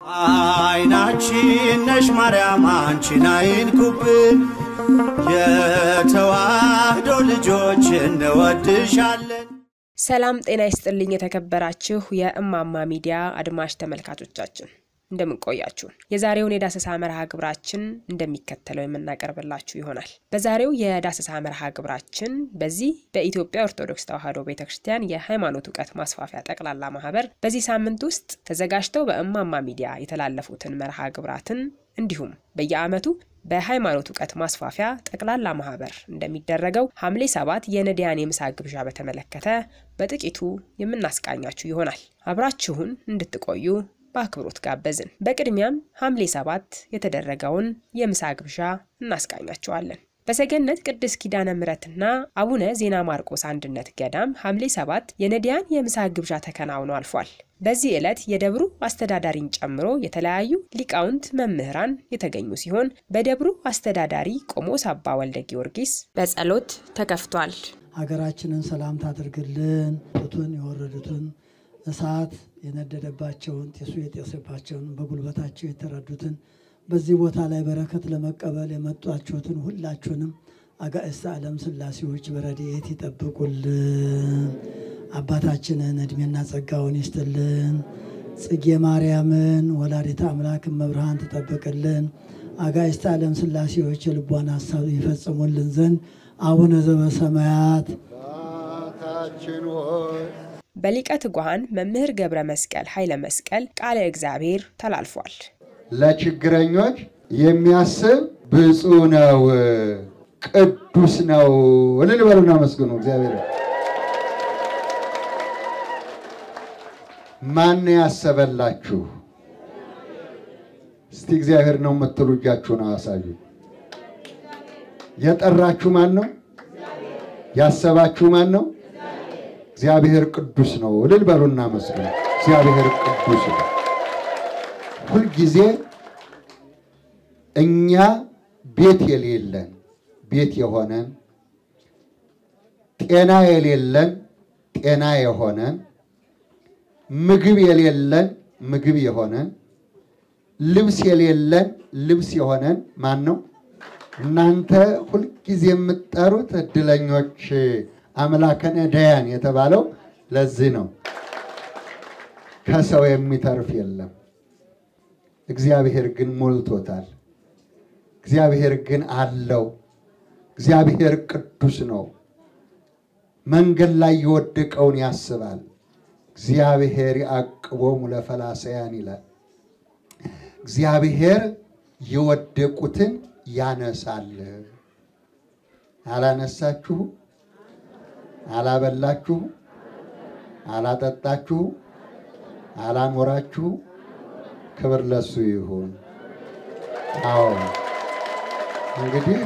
አይናችን ነሽ ማርያም አንቺን አይንኩብን፣ የተዋህዶ ልጆች እንወድሻለን። ሰላም ጤና ይስጥልኝ። የተከበራችሁ የእማማ ሚዲያ አድማጭ ተመልካቾቻችን እንደምን ቆያችሁ? የዛሬውን የዳሰሳ መርሃ ግብራችን እንደሚከተለው የምናቀርብላችሁ ይሆናል። በዛሬው የዳሰሳ መርሃ ግብራችን በዚህ በኢትዮጵያ ኦርቶዶክስ ተዋሕዶ ቤተ ክርስቲያን የሃይማኖት እውቀት ማስፋፊያ ጠቅላላ ማህበር በዚህ ሳምንት ውስጥ ተዘጋጅተው በእማማ ሚዲያ የተላለፉትን መርሃ ግብራትን እንዲሁም በየዓመቱ በሃይማኖት እውቀት ማስፋፊያ ጠቅላላ ማህበር እንደሚደረገው ሐምሌ ሰባት የነዳያን የምሳ ግብዣ በተመለከተ በጥቂቱ የምናስቃኛችሁ ይሆናል። አብራችሁን እንድትቆዩ በአክብሮት ጋበዝን። በቅድሚያም ሐምሌ ሰባት የተደረገውን የምሳ ግብዣ እናስቃኛችኋለን። በሰገነት ቅድስት ኪዳነ ምሕረትና አቡነ ዜና ማርቆስ አንድነት ገዳም ሐምሌ ሰባት የነዳያን የምሳ ግብዣ ተከናውኖ አልፏል። በዚህ ዕለት የደብሩ አስተዳዳሪን ጨምሮ የተለያዩ ሊቃውንት መምህራን የተገኙ ሲሆን በደብሩ አስተዳዳሪ ቆሞስ አባ ወልደ ጊዮርጊስ በጸሎት ተከፍቷል። ሀገራችንን ሰላም ታድርግልን። ቱትን የወረዱትን እሳት የነደደባቸውን ጤሱ የጤሰባቸውን በጉልበታቸው የተረዱትን በዚህ ቦታ ላይ በረከት ለመቀበል የመጧችሁትን ሁላችሁንም አጋዕዝተ ዓለም ሥላሴዎች በረድኤት ይጠብቁልን። አባታችንን እድሜና ጸጋውን ይስጥልን። ጽጌ ማርያምን ወላዲተ አምላክ መብርሃን ትጠብቅልን። አጋዕዝተ ዓለም ሥላሴዎች የልቧን ሀሳብ ይፈጽሙልን ዘንድ አቡነ ዘበሰማያት አባታችን ሆይ በሊቀ ትጉሃን መምህር ገብረ መስቀል ኃይለ መስቀል ቃለ እግዚአብሔር ተላልፏል። ለችግረኞች የሚያስብ ብፁዕ ነው፣ ቅዱስ ነው። እልል በሉና መስግኑ እግዚአብሔር። ማን ያሰበላችሁ? እስቲ እግዚአብሔር ነው የምትሉ እጃችሁን አሳዩ። የጠራችሁ ማን ነው? ያሰባችሁ ማን ነው? እግዚአብሔር ቅዱስ ነው። እልል በሉና መስግኑ። እግዚአብሔር ቅዱስ ነው። ሁልጊዜ እኛ ቤት የሌለን ቤት የሆነን፣ ጤና የሌለን ጤና የሆነን፣ ምግብ የሌለን ምግብ የሆነን፣ ልብስ የሌለን ልብስ የሆነን ማን ነው? እናንተ ሁልጊዜ የምትጠሩት እድለኞች አምላከ ነዳያን የተባለው ለዚህ ነው። ከሰው የሚተርፍ የለም። እግዚአብሔር ግን ሞልቶታል። እግዚአብሔር ግን አለው። እግዚአብሔር ቅዱስ ነው። መንገድ ላይ የወደቀውን ያስባል። እግዚአብሔር ያዕቅቦሙ ለፈላሰያን ይላል። እግዚአብሔር የወደቁትን ያነሳል። አላነሳችሁ? አላበላችሁ? አላጠጣችሁ? አላኖራችሁ? ክብር ለሱ ይሁን። አዎ እንግዲህ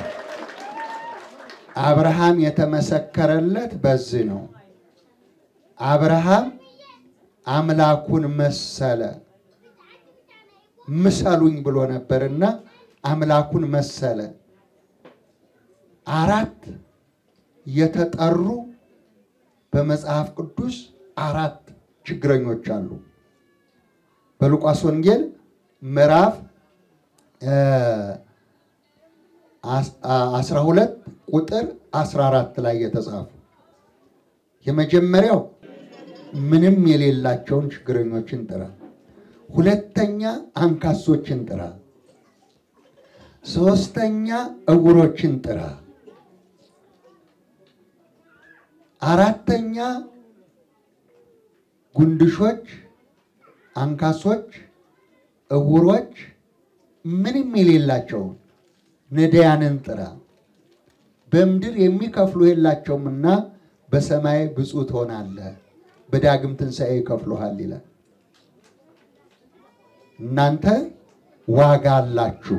አብርሃም የተመሰከረለት በዚህ ነው። አብርሃም አምላኩን መሰለ። ምሰሉኝ ብሎ ነበርና አምላኩን መሰለ። አራት የተጠሩ በመጽሐፍ ቅዱስ አራት ችግረኞች አሉ። በሉቃስ ወንጌል ምዕራፍ 12 ቁጥር 14 ላይ የተጻፉ የመጀመሪያው ምንም የሌላቸውን ችግረኞችን ጥራ። ሁለተኛ አንካሶችን ጥራ። ሶስተኛ እውሮችን ጥራ። አራተኛ ጉንድሾች፣ አንካሶች፣ እውሮች ምንም የሌላቸውን ነዳያንን ጥራ። በምድር የሚከፍሉ የላቸውምና በሰማይ ብፁዕ ትሆናለህ፣ በዳግም ትንሣኤ ይከፍሉሃል ይላል። እናንተ ዋጋ አላችሁ፣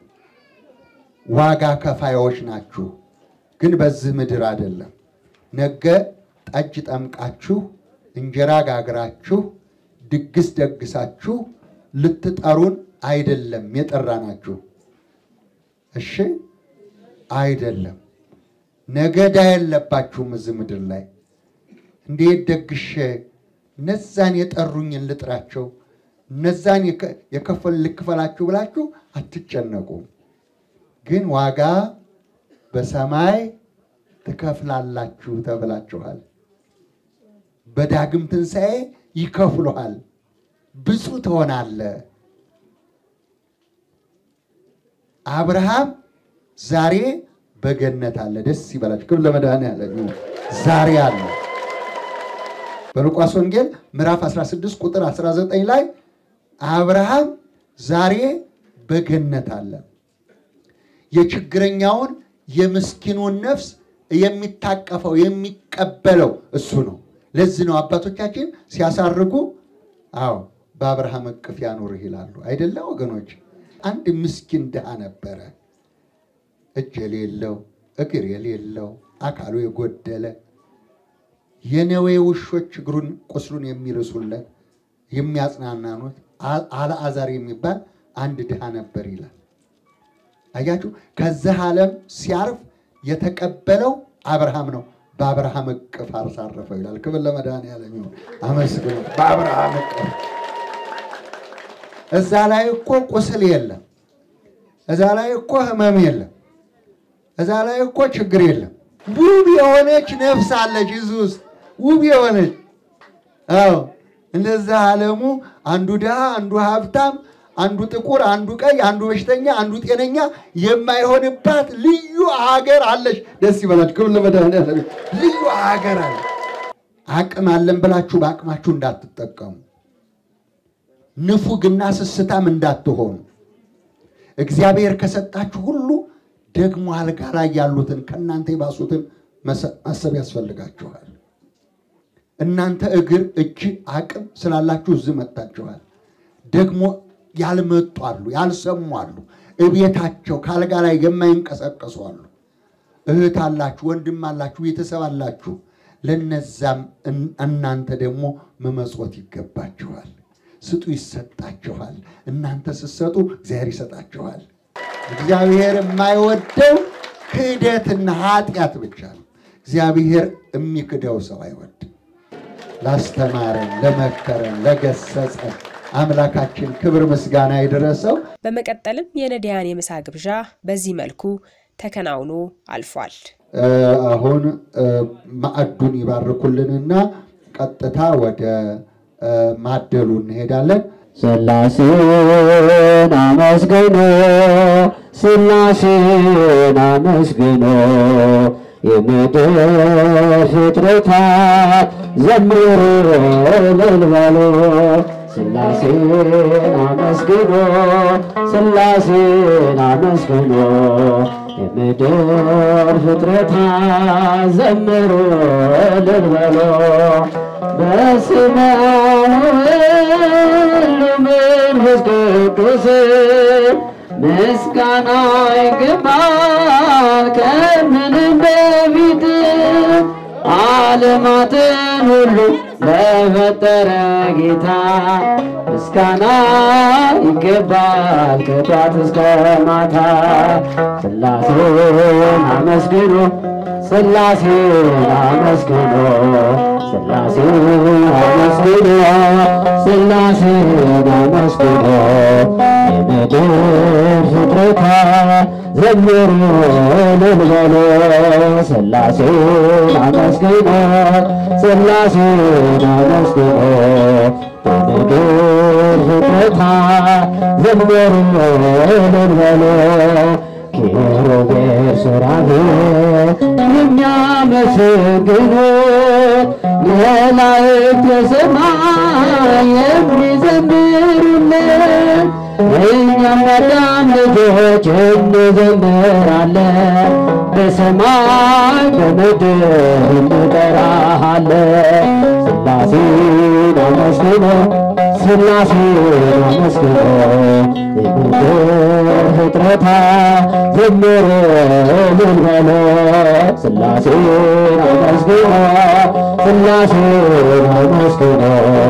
ዋጋ ከፋዮች ናችሁ። ግን በዚህ ምድር አይደለም። ነገ ጠጅ ጠምቃችሁ እንጀራ ጋግራችሁ ድግስ ደግሳችሁ ልትጠሩን አይደለም የጠራናችሁ። እሺ አይደለም። ነገ ዕዳ የለባችሁም እዚህ ምድር ላይ እንዴት ደግሼ እነዛን የጠሩኝን ልጥራቸው፣ እነዛን የከ- የከፈል ልክፈላችሁ ብላችሁ አትጨነቁ፣ ግን ዋጋ በሰማይ ትከፍላላችሁ ተብላችኋል። በዳግም ትንሣኤ ይከፍሉሃል፣ ብፁዕ ትሆናለህ። አብርሃም ዛሬ በገነት አለ። ደስ ይበላችሁ። ክብር ለመድኃኔዓለም ይሁን። ዛሬ አለ። በሉቃስ ወንጌል ምዕራፍ 16 ቁጥር 19 ላይ አብርሃም ዛሬ በገነት አለ። የችግረኛውን የምስኪኑን ነፍስ የሚታቀፈው የሚቀበለው እሱ ነው። ለዚህ ነው አባቶቻችን ሲያሳርጉ፣ አዎ በአብርሃም እቅፍ ያኑርህ ይላሉ። አይደለ ወገኖች? አንድ ምስኪን ድሃ ነበረ፣ እጅ የሌለው እግር የሌለው አካሉ የጎደለ የነዌ ውሾች እግሩን ቁስሉን የሚርሱለት የሚያጽናናኑት አልዓዛር የሚባል አንድ ድሃ ነበር ይላል። አያችሁ፣ ከዚህ ዓለም ሲያርፍ የተቀበለው አብርሃም ነው። በአብርሃም እቅፍ አሳረፈው ይላል። ክብር ለመድኃኔዓለም ይሁን። አመስግኑ። በአብርሃም እቅፍ እዛ ላይ እኮ ቁስል የለም። እዛ ላይ እኮ ህመም የለም። እዛ ላይ እኮ ችግር የለም። ውብ የሆነች ነፍስ አለች እዚህ ውስጥ ውብ የሆነች አዎ። እንደዛ ዓለሙ አንዱ ድሃ፣ አንዱ ሀብታም፣ አንዱ ጥቁር፣ አንዱ ቀይ፣ አንዱ በሽተኛ፣ አንዱ ጤነኛ የማይሆንባት ልዩ ሀገር አለች። ደስ ይበላችሁ። ክብር ለመድኃኔዓለም። ልዩ ሀገር አለ። አቅም አለን ብላችሁ በአቅማችሁ እንዳትጠቀሙ፣ ንፉግና ስስታም እንዳትሆኑ። እግዚአብሔር ከሰጣችሁ ሁሉ ደግሞ አልጋ ላይ ያሉትን ከእናንተ የባሱትን ማሰብ ያስፈልጋችኋል። እናንተ እግር፣ እጅ፣ አቅም ስላላችሁ እዚህ መጥታችኋል። ደግሞ ያልመጡ አሉ፣ ያልሰሙ አሉ፣ እቤታቸው ከአልጋ ላይ የማይንቀሳቀሱ አሉ። እህት አላችሁ፣ ወንድም አላችሁ፣ ቤተሰብ አላችሁ። ለነዛም እናንተ ደግሞ መመጽወት ይገባችኋል። ስጡ፣ ይሰጣችኋል። እናንተ ስትሰጡ እግዚአብሔር ይሰጣችኋል። እግዚአብሔር የማይወደው ክህደትና ኃጢአት ብቻ ነው። እግዚአብሔር የሚክደው ሰው አይወድም። ላስተማረን፣ ለመከረን፣ ለገሰጸን አምላካችን ክብር ምስጋና ይድረሰው። በመቀጠልም የነዳያን የምሳ ግብዣ በዚህ መልኩ ተከናውኖ አልፏል። አሁን ማዕዱን ይባርኩልንና ቀጥታ ወደ ማደሉ እንሄዳለን። ሥላሴን አመስግኖ ሥላሴን አመስግኖ የምድር ፍጥረታት ዘምሩ እልል በሉ ሥላሴን አመስግኖ ሥላሴን አመስግኖ የምድር ፍጥረታት ዘምሩ እልል በሉ በስመ ወወልድ ወመንፈስ ቅዱስ ምስጋና ይገባል ከምንም በፊት ዓለማትን ሁሉ ለፈጠረ ጌታ ምስጋና ይገባል ከጧት እስከ ማታ። ሥላሴን አመስግኖ ሥላሴን አመስግኖ ሥላሴን አመስግኖ ሥላሴን አመስግኖ የምድር ፍጥረታት ዘምሩ እልል በሉ ሥላሴን አመስግኖ ሥላሴን አመስግኖ የምድር ፍጥረታት ዘምሩ እልል በሉ ኪሩቤል ሱራፌል የሚያመሰግኑ መላእክት በሰማይ የሚዘምሩልን እኛም አዳም ልጆች እንዘምራለን በሰማይ በምድር እንጠራሃለን ሥላሴን አመስግኖ ሥላሴን አመስግኖ የምድር ፍጥረታት ዘምሩ እልል በሉ ሥላሴን አመስግኖ ሥላሴን አመስግኖ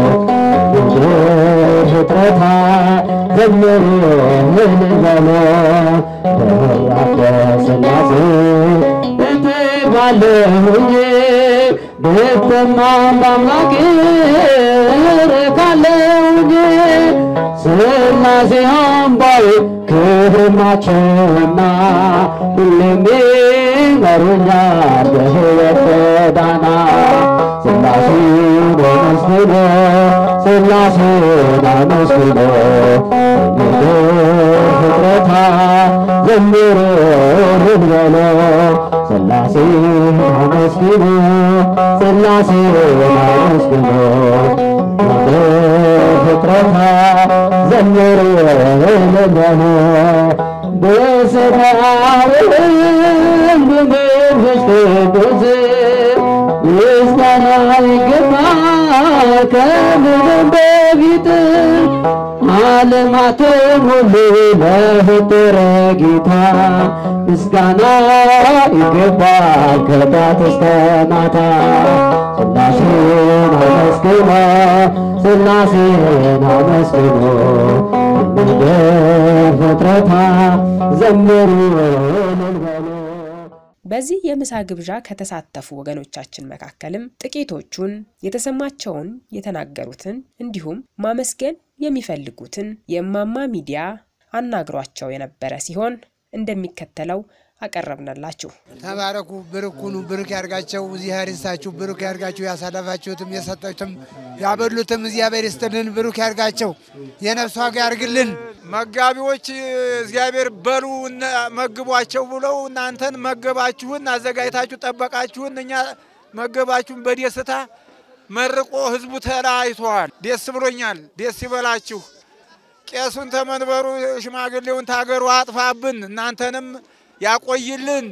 የምድር ፍጥረታት ዘምሩ እልል በሉ በአብ ሥላሴ እትባለሁኝ ብትማም በአምላክ እረካለሁኝ ሥላሴ አምባዬ ክብር ናቸውና ሁሌም ይመሩኛል በሕይወት ጎዳና ሥላሴን አመስግኖ ሥላሴን አመስግኖ ምድር ፍጥረታ ዘምሮ እልል በሎ ሥላሴን አመስግኖ ሥላሴን አመስግኖ ምድር ፍጥረታ ዘምሮ እልል በሎ በስመ አብ ወወልድ ወመንፈስ ቅዱስ ምስጋና ይገባል ከምንም በፊት ዓለማትን ሁሉ ለፈጠረ ጌታ ምስጋና ይገባል ከጧት እስከ ማታ ሥላሴን አመስግኖ ሥላሴን አመስግኖ ምድር ፍጥረታ ዘምሩ እልል በሉ በዚህ የምሳ ግብዣ ከተሳተፉ ወገኖቻችን መካከልም ጥቂቶቹን የተሰማቸውን የተናገሩትን እንዲሁም ማመስገን የሚፈልጉትን የእማማ ሚዲያ አናግሯቸው የነበረ ሲሆን እንደሚከተለው አቀረብንላችሁ። ተባረኩ፣ ብርክ ሁኑ፣ ብርክ ያርጋቸው፣ እግዚአብሔር ይስጣችሁ፣ ብሩክ ያርጋችሁ። ያሳለፋችሁትም የሰጣችሁትም ያበሉትም እግዚአብሔር ይስጥልን፣ ብሩክ ያርጋቸው፣ የነፍስ ዋጋ ያርግልን። መጋቢዎች እግዚአብሔር በሉ እነ- መግቧቸው ብለው እናንተን መገባችሁን አዘጋጅታችሁ ጠበቃችሁን። እኛ መገባችሁን በደስታ መርቆ ህዝቡ ተለያይተዋል። ደስ ብሎኛል። ደስ ይበላችሁ። ቄሱን ተመንበሩ፣ ሽማግሌውን ታገሩ አጥፋብን። እናንተንም ያቆይልን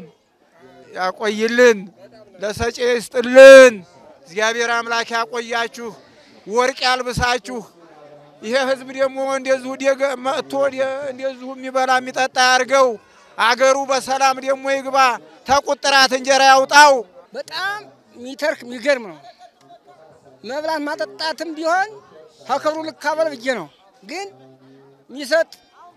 ያቆይልን፣ ለሰጪ ይስጥልን። እግዚአብሔር አምላክ ያቆያችሁ፣ ወርቅ ያልብሳችሁ። ይሄ ህዝብ ደግሞ እንደዚሁ ደገ መጥቶ ደ- እንደዚሁ የሚበላ የሚጠጣ ያርገው። አገሩ በሰላም ደግሞ ይግባ። ተቁጥራት እንጀራ ያውጣው። በጣም የሚተርክ የሚገርም ነው። መብላት ማጠጣትም ቢሆን ከክብሩ ልካበል ብዬ ነው። ግን የሚሰጥ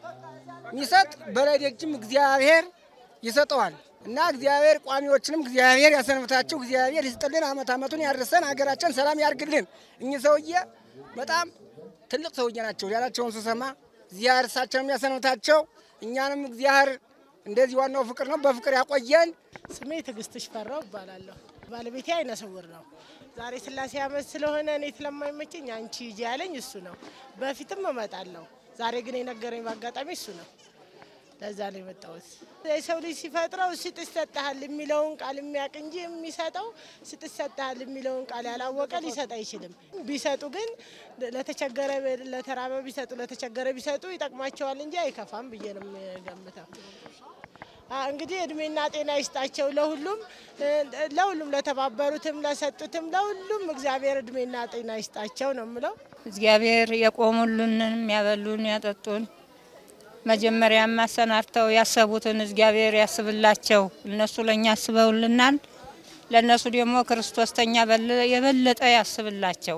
የሚሰጥ በላይ ደጅም እግዚአብሔር ይሰጠዋል እና እግዚአብሔር ቋሚዎችንም እግዚአብሔር ያሰንብታቸው። እግዚአብሔር ይስጥልን፣ አመት አመቱን ያድርሰን፣ ሀገራችን ሰላም ያርግልን። እኚህ ሰውዬ በጣም ትልቅ ሰውዬ ናቸው ያላቸውን ስሰማ እግዚአብሔር እሳቸውንም ያሰንብታቸው፣ እኛንም እግዚአብሔር እንደዚህ ዋናው ፍቅር ነው፣ በፍቅር ያቆየን። ስሜ ትዕግስት ሽፈራው እባላለሁ። ባለቤቴ አይነ ስውር ነው። ዛሬ ስላሴ ዓመት ስለሆነ እኔ ስለማይመቸኝ አንቺ ሂጂ ያለኝ እሱ ነው። በፊትም እመጣለሁ። ዛሬ ግን የነገረኝ በአጋጣሚ እሱ ነው። ለዛ ነው የመጣሁት። የሰው ልጅ ሲፈጥረው ስጥ ይሰጥሃል የሚለውን ቃል የሚያውቅ እንጂ የሚሰጠው ስጥ ይሰጥሃል የሚለውን ቃል ያላወቀ ሊሰጥ አይችልም። ቢሰጡ ግን ለተቸገረ ለተራበ ቢሰጡ ለተቸገረ ቢሰጡ ይጠቅማቸዋል እንጂ አይከፋም ብዬ ነው የምገምተው። አ፣ እንግዲህ እድሜና ጤና ይስጣቸው ለሁሉም እ፣ ለሁሉም ለተባበሩትም ለሰጡትም ለሁሉም እግዚአብሔር እድሜና ጤና ይስጣቸው ነው የምለው። እግዚአብሔር የቆሙልንን ያበሉን ያጠጡን መጀመሪያም አሰናድተው ያሰቡትን እግዚአብሔር ያስብላቸው። እነሱ ለእኛ አስበውልናል። ለእነሱ ደግሞ ክርስቶስ ተኛ በለ- የበለጠ ያስብላቸው፣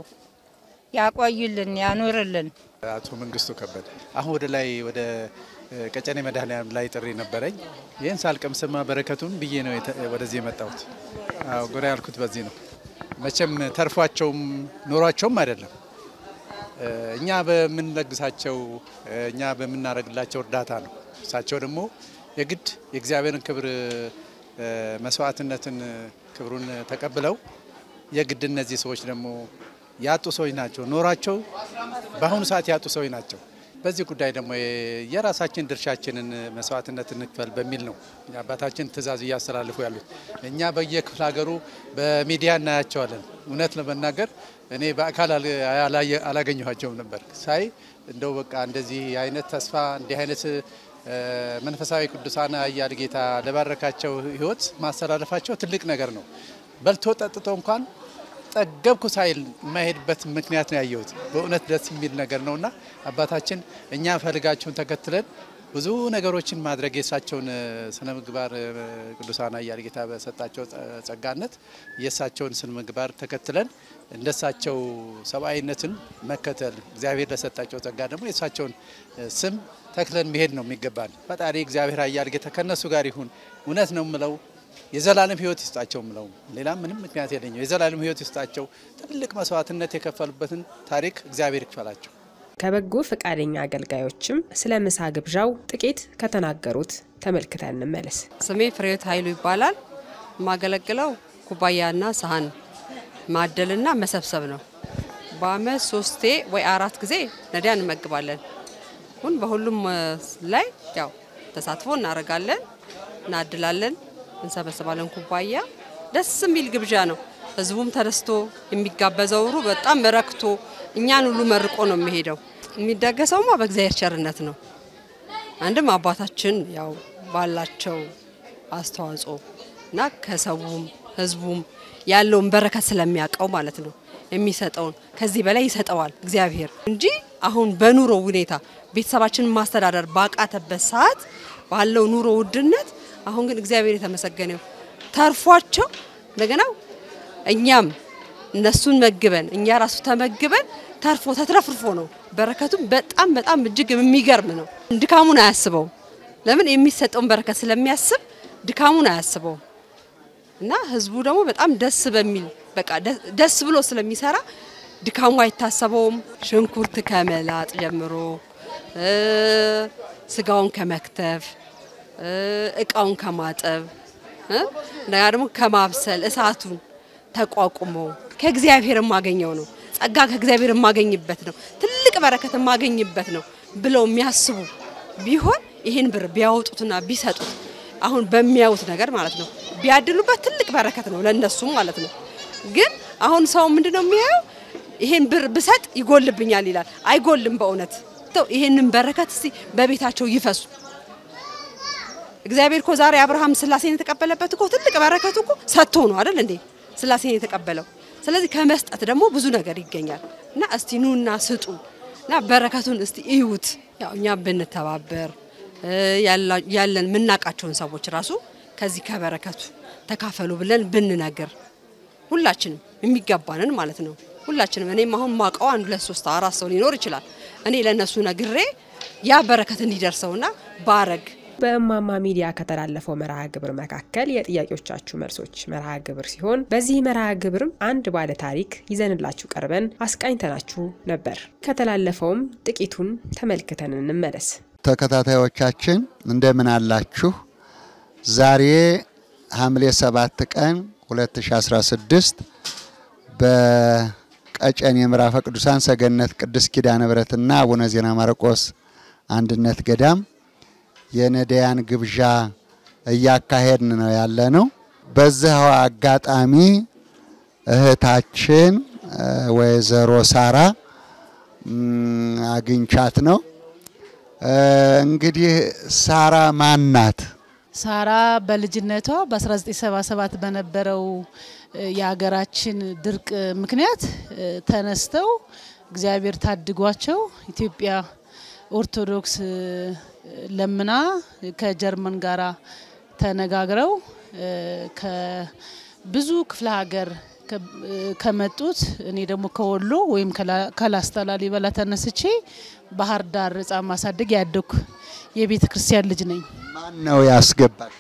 ያቆይልን፣ ያኑርልን። አቶ መንግስቱ ከበደ አሁን ወደ ላይ ወደ እ፣ ቀጨኔ መድኃኔዓለም ላይ ጥሪ ነበረኝ። ይህን ሳልቀምስማ በረከቱን ብዬ ነው የተ- ወደዚህ የመጣሁት። አዎ ጎራ ያልኩት በዚህ ነው። መቼም ተርፏቸውም ኖሯቸውም አይደለም እ፣ እኛ በምንለግሳቸው እ፣ እኛ በምናደርግላቸው እርዳታ ነው። እሳቸው ደግሞ የግድ የእግዚአብሔርን ክብር እ፣ መስዋዕትነትን ክብሩን ተቀብለው የግድ እነዚህ ሰዎች ደግሞ ያጡ ሰዎች ናቸው። ኖሯቸው በአሁኑ ሰዓት ያጡ ሰዎች ናቸው። በዚህ ጉዳይ ደግሞ የራሳችን ድርሻችንን መስዋዕትነት እንክፈል በሚል ነው የአባታችን ትእዛዝ እያስተላልፉ ያሉት። እኛ በየክፍለ ሀገሩ በሚዲያ እናያቸዋለን። እውነት ለመናገር እኔ በአካል አል- አላየ- አላገኘኋቸውም ነበር። ሳይ እንደው በቃ እንደዚህ አይነት ተስፋ እንዲህ አይነት እ፣ መንፈሳዊ ቅዱሳን አያል ጌታ ለባረካቸው ሕይወት ማስተላለፋቸው ትልቅ ነገር ነው። በልቶ ጠጥቶ እንኳን ጠገብኩ ሳይል የማይሄድበት ምክንያት ነው ያየሁት። በእውነት ደስ የሚል ነገር ነውና አባታችን እኛ ፈልጋችሁን ተከትለን ብዙ ነገሮችን ማድረግ የእሳቸውን እ፣ ስነ ምግባር እ፣ ቅዱሳን አያል ጌታ በሰጣቸው ጸ- ጸጋነት የእሳቸውን ስነ ምግባር ተከትለን እንደሳቸው ሰብአዊነትን መከተል እግዚአብሔር ለሰጣቸው ጸጋ ደግሞ የእሳቸውን እ፣ ስም ተክለን መሄድ ነው የሚገባን። ፈጣሪ እግዚአብሔር አያል ጌታ ከእነሱ ጋር ይሁን። እውነት ነው የምለው የዘላለም ሕይወት ይስጣቸው ምለው ሌላ ምንም ምክንያት የለኝም። የዘላለም ሕይወት ይስጣቸው። ትልቅ መስዋዕትነት የከፈሉበትን ታሪክ እግዚአብሔር ይክፈላቸው። ከበጎ ፈቃደኛ አገልጋዮችም ስለ ምሳ ግብዣው ጥቂት ከተናገሩት ተመልክተን እንመለስ። ስሜ ፍሬህይወት ኃይሉ ይባላል። የማገለግለው ኩባያና ሳህን ማደልና መሰብሰብ ነው። በአመት ሶስቴ ወይ አራት ጊዜ ነዳያን እንመግባለን። ሁን በሁሉም ላይ ያው ተሳትፎ እናደርጋለን፣ እናድላለን፣ እንሰበስባለን። ኩባያ ደስ የሚል ግብዣ ነው። ህዝቡም ተደስቶ የሚጋበዘው ሩ በጣም ረክቶ እኛን ሁሉ መርቆ ነው የሚሄደው። የሚደገሰውማ በእግዚአብሔር ቸርነት ነው። አንድም አባታችን ያው ባላቸው አስተዋጽኦ እና ከሰውም ህዝቡም ያለውን በረከት ስለሚያውቀው ማለት ነው የሚሰጠውን ከዚህ በላይ ይሰጠዋል እግዚአብሔር እንጂ አሁን በኑሮ ሁኔታ ቤተሰባችንን ማስተዳደር ባቃተበት ሰዓት ባለው ኑሮ ውድነት አሁን ግን እግዚአብሔር የተመሰገነው ተርፏቸው እንደገና እኛም እነሱን መግበን እኛ ራሱ ተመግበን ተርፎ ተትረፍርፎ ነው። በረከቱም በጣም በጣም እጅግ የሚገርም ነው። ድካሙን አያስበውም። ለምን የሚሰጠውን በረከት ስለሚያስብ ድካሙን አያስበውም። እና ህዝቡ ደግሞ በጣም ደስ በሚል በቃ ደስ ብሎ ስለሚሰራ ድካሙ አይታሰበውም። ሽንኩርት ከመላጥ ጀምሮ ስጋውን ከመክተፍ እቃውን ከማጠብ እንደገና ደግሞ ከማብሰል እሳቱን ተቋቁሞ ከእግዚአብሔር የማገኘው ነው። ጸጋ ከእግዚአብሔር የማገኝበት ነው። ትልቅ በረከት የማገኝበት ነው ብለው የሚያስቡ ቢሆን ይህን ብር ቢያወጡትና ቢሰጡት አሁን በሚያዩት ነገር ማለት ነው ቢያድሉበት ትልቅ በረከት ነው ለነሱም ማለት ነው። ግን አሁን ሰው ምንድነው የሚያየው? ይሄን ብር ብሰጥ ይጎልብኛል ይላል። አይጎልም። በእውነት ይሄንን በረከት እስቲ በቤታቸው ይፈሱ። እግዚአብሔር እኮ ዛሬ አብርሃም ስላሴን የተቀበለበት እኮ ትልቅ በረከቱ እኮ ሰጥቶ ነው አይደል እንዴ? ስላሴን የተቀበለው። ስለዚህ ከመስጠት ደግሞ ብዙ ነገር ይገኛል እና እስቲ ኑና ስጡ እና በረከቱን እስቲ እዩት። ያው እኛ ብንተባበር ያለን የምናውቃቸውን ሰዎች ራሱ ከዚህ ከበረከቱ ተካፈሉ ብለን ብንነግር ሁላችንም የሚገባንን ማለት ነው። ሁላችንም እኔም አሁን ማውቀው አንድ ሁለት ሶስት አራት ሰው ሊኖር ይችላል። እኔ ለእነሱ ነግሬ ያ በረከት እንዲደርሰውና ባረግ በእማማ ሚዲያ ከተላለፈው መርሃ ግብር መካከል የጥያቄዎቻችሁ መልሶች መርሃ ግብር ሲሆን በዚህ መርሃ ግብርም አንድ ባለ ታሪክ ይዘንላችሁ ቀርበን አስቃኝተናችሁ ነበር። ከተላለፈውም ጥቂቱን ተመልክተን እንመለስ። ተከታታዮቻችን እንደምን አላችሁ? ዛሬ ሐምሌ 7 ቀን 2016 በቀጨኔ ምዕራፈ ቅዱሳን ሰገነት ቅድስት ኪዳነ ምሕረትና አቡነ ዜና ማርቆስ አንድነት ገዳም የነዳያን ግብዣ እያካሄድን ነው ያለ ነው። በዚህ አጋጣሚ እህታችን ወይዘሮ ሳራ አግኝቻት ነው። እንግዲህ ሳራ ማን ናት? ሳራ በልጅነቷ በ1977 በነበረው የሀገራችን ድርቅ ምክንያት ተነስተው እግዚአብሔር ታድጓቸው ኢትዮጵያ ኦርቶዶክስ ለምና ከጀርመን ጋራ ተነጋግረው ከብዙ ክፍለ ሀገር ከመጡት እኔ ደግሞ ከወሎ ወይም ከላስታ ላሊበላ ተነስቼ ባህር ዳር ሕፃን ማሳደግ ያደኩ የቤተ ክርስቲያን ልጅ ነኝ። ማን ነው ያስገባሽ?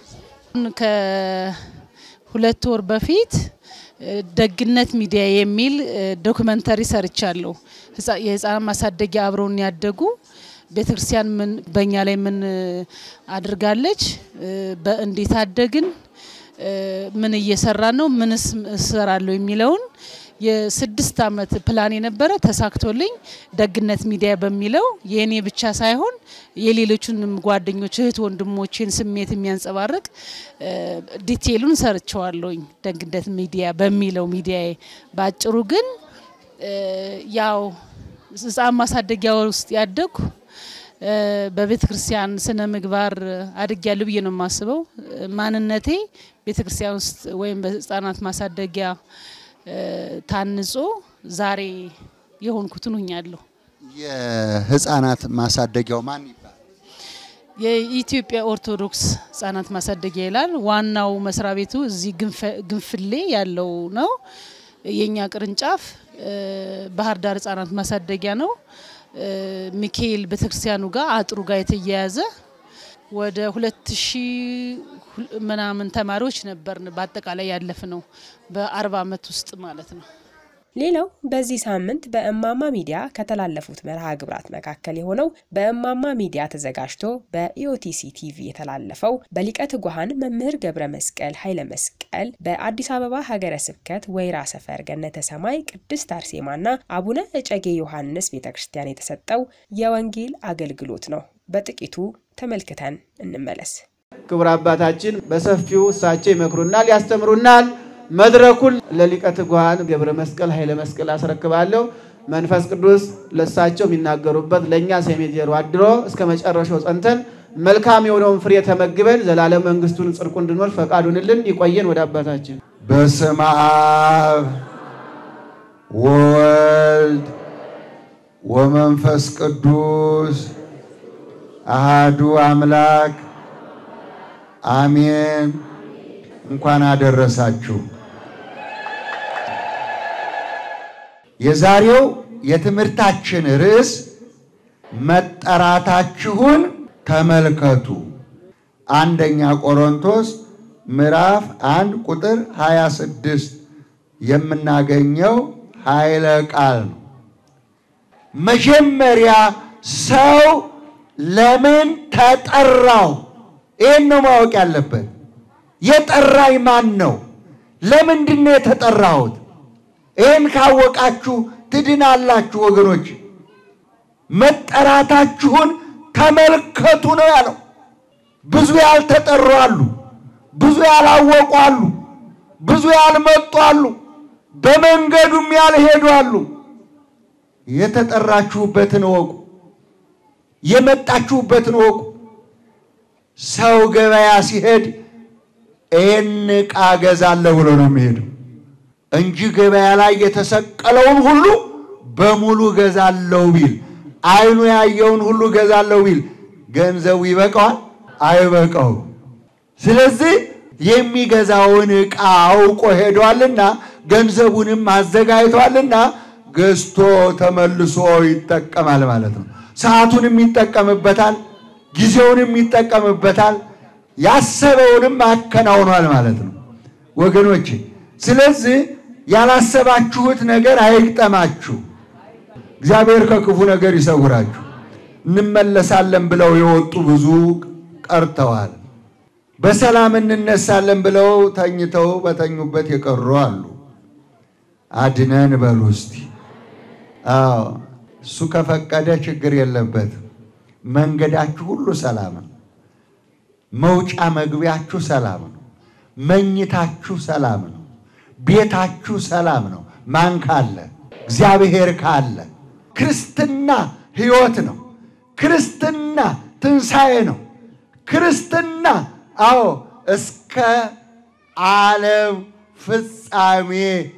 ከሁለት ወር በፊት ደግነት ሚዲያ የሚል ዶክመንተሪ ሰርቻለሁ። የህፃናት ማሳደጊያ አብረውን ያደጉ ቤተክርስቲያን ምን በእኛ ላይ ምን አድርጋለች፣ በእንዴት አደግን፣ ምን እየሰራ ነው፣ ምንስ እሰራለሁ የሚለውን የስድስት ዓመት ፕላን የነበረ ተሳክቶልኝ ደግነት ሚዲያ በሚለው የእኔ ብቻ ሳይሆን የሌሎቹንም ጓደኞች እህት ወንድሞቼን ስሜት የሚያንጸባርቅ ዲቴሉን ሰርቸዋለሁኝ። ደግነት ሚዲያ በሚለው ሚዲያ በአጭሩ ግን ያው ህፃን ማሳደጊያ ውስጥ ያደግኩ በቤተ ክርስቲያን ስነ ምግባር አድጌያለሁ ብዬ ነው የማስበው። ማንነቴ ቤተ ክርስቲያን ውስጥ ወይም በህፃናት ማሳደጊያ ታንጾ ዛሬ የሆንኩትን ሁኛለሁ። የህፃናት ማሳደጊያው ማን ይባላል? የኢትዮጵያ ኦርቶዶክስ ህጻናት ማሳደጊያ ይላል። ዋናው መስሪያ ቤቱ እዚህ ግንፍሌ ያለው ነው። የኛ ቅርንጫፍ ባህር ዳር ህጻናት ማሳደጊያ ነው። ሚካኤል ቤተክርስቲያኑ ጋር አጥሩ ጋር የተያያዘ ወደ ሁለት ሺህ ምናምን ተማሪዎች ነበርን በአጠቃላይ ያለፍ ነው በአርባ አመት ውስጥ ማለት ነው። ሌላው በዚህ ሳምንት በእማማ ሚዲያ ከተላለፉት መርሃ ግብራት መካከል የሆነው በእማማ ሚዲያ ተዘጋጅቶ በኢኦቲሲ ቲቪ የተላለፈው በሊቀ ትጉሃን መምህር ገብረ መስቀል ኃይለ መስቀል በአዲስ አበባ ሀገረ ስብከት ወይራ ሰፈር ገነተ ሰማይ ቅድስት አርሴማና አቡነ እጨጌ ዮሐንስ ቤተ ክርስቲያን የተሰጠው የወንጌል አገልግሎት ነው። በጥቂቱ ተመልክተን እንመለስ። ክቡር አባታችን በሰፊው እሳቸው ይመክሩናል፣ ያስተምሩናል። መድረኩን ለሊቀ ትጉሃን ገብረ መስቀል ኃይለ መስቀል አስረክባለሁ። መንፈስ ቅዱስ ለእሳቸው የሚናገሩበት ለእኛ ሰሜ ጆሮ አድሮ እስከ መጨረሻው ጸንተን መልካም የሆነውን ፍሬ ተመግበን ዘላለም መንግስቱን ጽድቁ እንድንወር ፈቃዱንልን ይቆየን። ወደ አባታችን በስመ አብ ወወልድ ወመንፈስ ቅዱስ አሃዱ አምላክ አሜን። እንኳን አደረሳችሁ። የዛሬው የትምህርታችን ርዕስ መጠራታችሁን ተመልከቱ። አንደኛ ቆሮንቶስ ምዕራፍ አንድ ቁጥር 26 የምናገኘው ኃይለ ቃል ነው። መጀመሪያ ሰው ለምን ተጠራው? ይህን ነው ማወቅ ያለበት። የጠራኝ ማን ነው? ለምንድን ነው የተጠራሁት? ይህን ካወቃችሁ ትድናላችሁ ወገኖች። መጠራታችሁን ተመልከቱ ነው ያለው። ብዙ ያልተጠሩ አሉ፣ ብዙ ያላወቁ አሉ፣ ብዙ ያልመጡ አሉ፣ በመንገዱም ያልሄዱ አሉ። የተጠራችሁበትን እወቁ፣ የመጣችሁበትን እወቁ። ሰው ገበያ ሲሄድ ይህን ዕቃ ገዛለሁ ብሎ ነው የሚሄደው እንጂ ገበያ ላይ የተሰቀለውን ሁሉ በሙሉ ገዛለሁ ቢል ዓይኑ ያየውን ሁሉ ገዛለሁ ቢል ገንዘቡ ይበቃዋል? አይበቃውም። ስለዚህ የሚገዛውን ዕቃ አውቆ ሄዷልና ገንዘቡንም አዘጋጅቷልና ገዝቶ ተመልሶ ይጠቀማል ማለት ነው። ሰዓቱንም ይጠቀምበታል፣ ጊዜውንም ይጠቀምበታል፣ ያሰበውንም አከናውኗል ማለት ነው ወገኖቼ። ስለዚህ ያላሰባችሁት ነገር አይግጠማችሁ። እግዚአብሔር ከክፉ ነገር ይሰውራችሁ። እንመለሳለን ብለው የወጡ ብዙ ቀርተዋል። በሰላም እንነሳለን ብለው ተኝተው በተኙበት የቀሩ አሉ። አድነን በሉ እስቲ። አዎ እሱ ከፈቀደ ችግር የለበትም። መንገዳችሁ ሁሉ ሰላም ነው። መውጫ መግቢያችሁ ሰላም ነው። መኝታችሁ ሰላም ነው። ቤታችሁ ሰላም ነው። ማን ካለ? እግዚአብሔር ካለ። ክርስትና ሕይወት ነው። ክርስትና ትንሣኤ ነው። ክርስትና አዎ እስከ ዓለም ፍጻሜ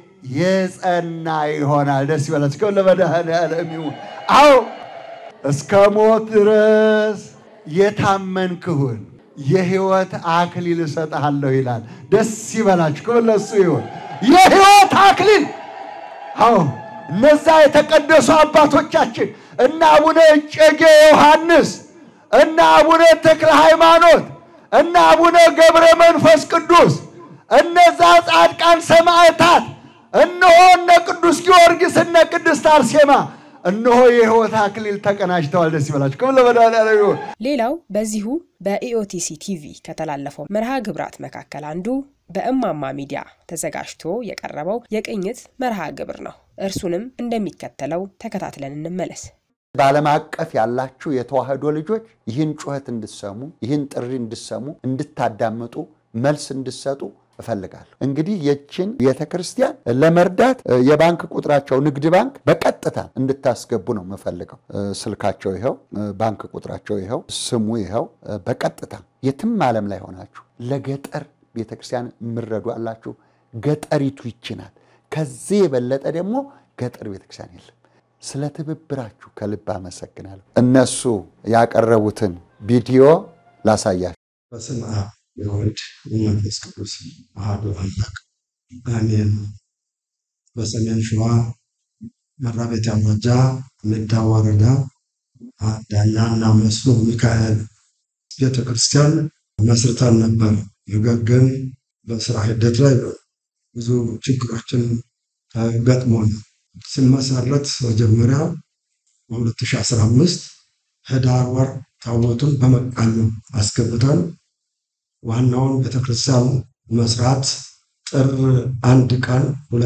የጸና ይሆናል። ደስ ይበላችሁ። ለመድኃኔዓለም ይሁን። አዎ እስከ ሞት ድረስ የታመንክሁን የሕይወት አክሊል እሰጥሃለሁ ይላል። ደስ ይበላችሁ። ለሱ ይሁን የሕይወት አክሊል። አዎ እነዛ የተቀደሱ አባቶቻችን እነ አቡነ እጨጌ ዮሐንስ እነ አቡነ ተክለ ሃይማኖት እነ አቡነ ገብረ መንፈስ ቅዱስ እነዛ ጻድቃን ሰማዕታት እነሆ እነ ቅዱስ ጊዮርጊስ እነ ቅድስት አርሴማ እነሆ የሕይወት አክሊል ተቀናጅተዋል። ደስ ይበላችሁ። ክብር ለመድኃኔዓለም ይሁን። ሌላው በዚሁ በኢኦቲሲ ቲቪ ከተላለፈው መርሃ ግብራት መካከል አንዱ በእማማ ሚዲያ ተዘጋጅቶ የቀረበው የቅኝት መርሃ ግብር ነው። እርሱንም እንደሚከተለው ተከታትለን እንመለስ። በዓለም አቀፍ ያላችሁ የተዋህዶ ልጆች ይህን ጩኸት እንድሰሙ፣ ይህን ጥሪ እንድሰሙ፣ እንድታዳምጡ፣ መልስ እንድሰጡ እፈልጋለሁ። እንግዲህ የችን ቤተ ክርስቲያን ለመርዳት የባንክ ቁጥራቸው ንግድ ባንክ በቀጥታ እንድታስገቡ ነው የምፈልገው። ስልካቸው ይኸው፣ ባንክ ቁጥራቸው ይኸው፣ ስሙ ይኸው። በቀጥታ የትም ዓለም ላይ ሆናችሁ ለገጠር ቤተ ክርስቲያን የምረዱ አላችሁ። ገጠሪቱ ይችናል። ከዚህ የበለጠ ደግሞ ገጠር ቤተ ክርስቲያን የለም። ስለ ትብብራችሁ ከልብ አመሰግናለሁ። እነሱ ያቀረቡትን ቪዲዮ ላሳያችሁ። በስመ አብ የወልድ የመንፈስ ቅዱስ አሐዱ አምላክ አሜን። በሰሜን ሸዋ መራቤቴ አውራጃ ሜዳ ወረዳ ዳኛና መስሎ ሚካኤል ቤተ ክርስቲያን መስርተን ነበር። ነገር ግን በስራ ሂደት ላይ ብዙ ችግሮችን ገጥሞን ሲመሰረት መጀመሪያ በ2015 ህዳር ወር ታቦቱን በመቃኞ አስገብተን ዋናውን ቤተክርስቲያን መስራት ጥር አንድ ቀን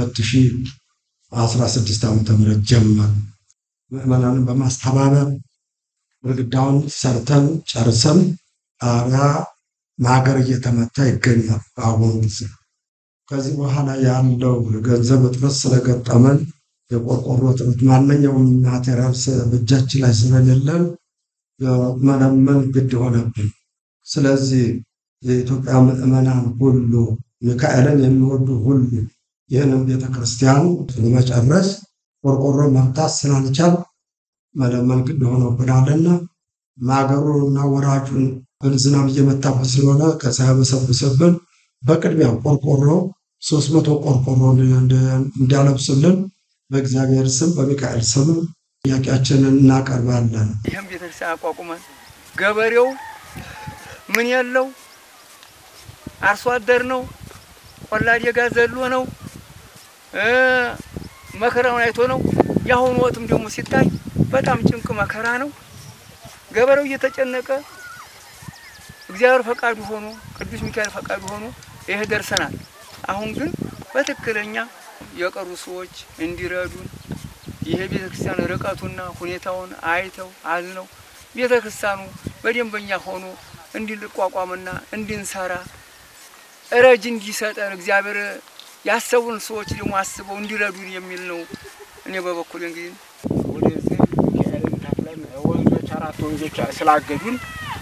2016 ዓ ም ጀመር። ምዕመናንን በማስተባበር ግድግዳውን ሰርተን ጨርሰን ጣሪያ ማገር እየተመታ ይገኛል በአሁኑ ጊዜ። ከዚህ በኋላ ያለው ገንዘብ እጥረት ስለገጠመን የቆርቆሮ እጥረት ማንኛውም ማቴሪያል በእጃችን ላይ ስለሌለን መለመን ግድ ሆነብን። ስለዚህ የኢትዮጵያ ምዕመናን ሁሉ ሚካኤልን የሚወዱ ሁሉ ይህንን ቤተክርስቲያን ለመጨረስ ቆርቆሮ መምታት ስላልቻል መለመን ግድ ሆኖብናልና ማገሩና ወራጁን ዝናብ እየመታበት ስለሆነ ከሳያበሰብስብን በቅድሚያ ቆርቆሮ ሶስት መቶ ቆርቆሮ እንዲያለብሱልን በእግዚአብሔር ስም በሚካኤል ስም ጥያቄያችንን እናቀርባለን። ይህም ቤተክርስቲያን አቋቁመን ገበሬው ምን ያለው አርሶ አደር ነው፣ ቆላ ደጋ ዘሎ ነው፣ መከራውን አይቶ ነው። የአሁኑ ወቅትም ደግሞ ሲታይ በጣም ጭንቅ መከራ ነው። ገበሬው እየተጨነቀ እግዚአብሔር ፈቃዱ ሆኖ ቅዱስ ሚካኤል ፈቃዱ ሆኖ ይህ ደርሰናል። አሁን ግን በትክክለኛ የቀሩ ሰዎች እንዲረዱን ይሄ ቤተ ክርስቲያን ርቀቱና ሁኔታውን አይተው አዝነው ቤተ ክርስቲያኑ በደንበኛ ሆኖ እንዲቋቋምና እንድንሰራ ረጅ እንዲሰጠን እግዚአብሔር ያሰቡን ሰዎች ደግሞ አስበው እንዲረዱን የሚል ነው። እኔ በበኩል እንግዲህ ወደዚህ ሚካኤልን ተክለን ወንዞች አራት ወንዞች ስላገዱን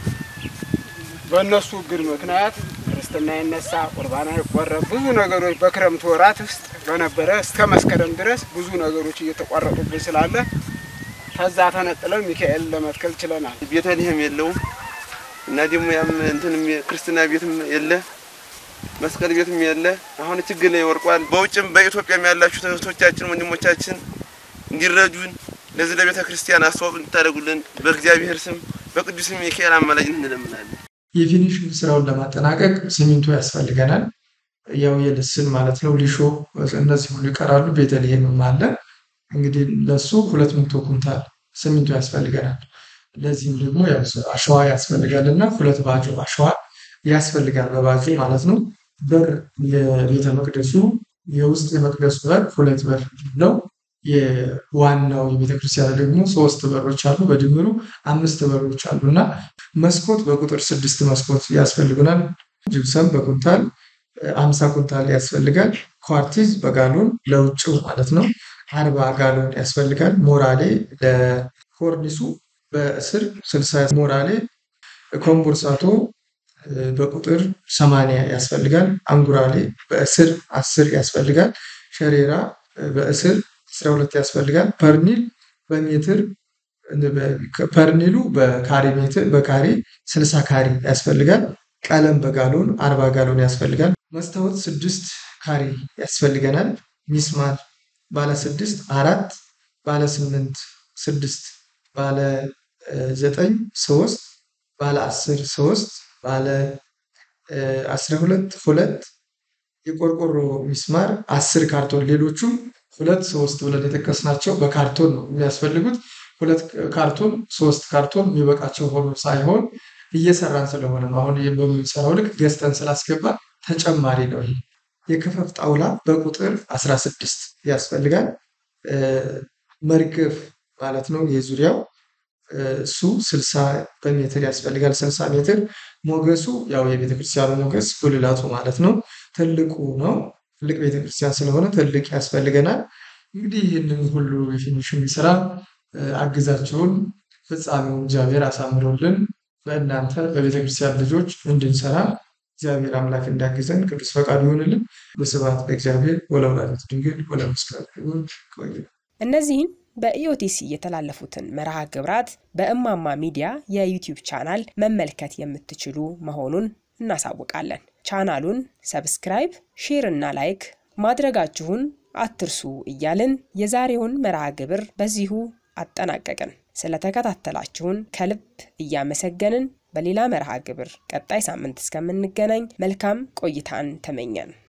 በእነሱ እግድ ምክንያት ክርስትና ይነሳ፣ ቁርባና ይቆረብ፣ ብዙ ነገሮች በክረምት ወራት ውስጥ በነበረ እስከ መስከረም ድረስ ብዙ ነገሮች እየተቋረጡብን ስላለ ከዛ ተነጥለን ሚካኤል ለመትከል ችለናል። ቤተልሔም የለውም እና ደግሞ ያም እንትን ክርስትና ቤትም የለ መስቀል ቤትም የለ። አሁን ችግር ላይ ወርቋል። በውጭም በኢትዮጵያም ያላችሁ እህቶቻችን ወንድሞቻችን እንዲረዱን ለዚህ ለቤተ ክርስቲያን አስተዋጽኦ እንድታደርጉልን በእግዚአብሔር ስም በቅዱስ ሚካኤል አማላጅነት እንለምናለን። የፊኒሽንግ ስራውን ለማጠናቀቅ ሲሚንቶ ያስፈልገናል። ያው የልስን ማለት ነው። ሊሾ እነዚህ ሁሉ ይቀራሉ። ቤተልሔምም አለ። እንግዲህ ለሱ ሁለት መቶ ኩንታል ሲሚንቶ ያስፈልገናል። ለዚህም ደግሞ ያው አሸዋ ያስፈልጋል እና ሁለት ባጆ አሸዋ ያስፈልጋል በባጆ ማለት ነው። በር የቤተ መቅደሱ የውስጥ የመቅደሱ በር ሁለት በር ነው። የዋናው የቤተክርስቲያኑ ደግሞ ሶስት በሮች አሉ። በድምሩ አምስት በሮች አሉ እና መስኮት በቁጥር ስድስት መስኮት ያስፈልጉናል። ጅብሰም በኩንታል አምሳ ኩንታል ያስፈልጋል። ኳርቲዝ በጋሎን ለውጭው ማለት ነው አርባ ጋሎን ያስፈልጋል። ሞራሌ ለኮርኒሱ በእስር ስልሳ ሞራሌ ኮምቦርሳቶ በቁጥር ሰማንያ ያስፈልጋል። አንጉራሌ በእስር አስር ያስፈልጋል። ሸሬራ በእስር አስራ ሁለት ያስፈልጋል። ፐርኒል በሜትር ፐርኒሉ በካሬ ሜትር በካሬ ስልሳ ካሬ ያስፈልጋል። ቀለም በጋሎን አርባ ጋሎን ያስፈልጋል። መስታወት ስድስት ካሬ ያስፈልገናል። ሚስማር ባለ ስድስት አራት ባለ ስምንት ስድስት ባለ ዘጠኝ ሶስት ባለ አስር ሶስት ባለ አስራ ሁለት ሁለት የቆርቆሮ ሚስማር አስር ካርቶን ሌሎቹም ሁለት ሶስት ብለን የጠቀስናቸው በካርቶን ነው የሚያስፈልጉት። ሁለት ካርቶን ሶስት ካርቶን የሚበቃቸው ሆኖ ሳይሆን እየሰራን ስለሆነ ነው። አሁን በምንሰራው ልክ ገዝተን ስላስገባ ተጨማሪ ነው። ይሄ የክፈፍ ጣውላ በቁጥር 16 ያስፈልጋል። መርገፍ ማለት ነው የዙሪያው እሱ 60 በሜትር ያስፈልጋል። 60 ሜትር ሞገሱ ያው የቤተክርስቲያኑ ሞገስ ጉልላቱ ማለት ነው። ትልቁ ነው። ትልቅ ቤተክርስቲያን ስለሆነ ትልቅ ያስፈልገናል። እንግዲህ ይህንን ሁሉ የፊኒሽንግ ስራ አግዛቸውን ፍጻሜውን እግዚአብሔር አሳምሮልን በእናንተ በቤተክርስቲያን ልጆች እንድንሰራ እግዚአብሔር አምላክ እንዳግዘን ቅዱስ ፈቃዱ ይሆንልን። በስብሐት ለእግዚአብሔር ወለወላዲቱ ድንግል ወለመስቀሉ ክቡር። ቆዩ። እነዚህን በኢኦቲሲ የተላለፉትን መርሃ ግብራት በእማማ ሚዲያ የዩቲዩብ ቻናል መመልከት የምትችሉ መሆኑን እናሳውቃለን። ቻናሉን ሰብስክራይብ፣ ሼር እና ላይክ ማድረጋችሁን አትርሱ እያልን የዛሬውን መርሃ ግብር በዚሁ አጠናቀቅን። ስለተከታተላችሁን ከልብ እያመሰገንን በሌላ መርሃ ግብር ቀጣይ ሳምንት እስከምንገናኝ መልካም ቆይታን ተመኘን።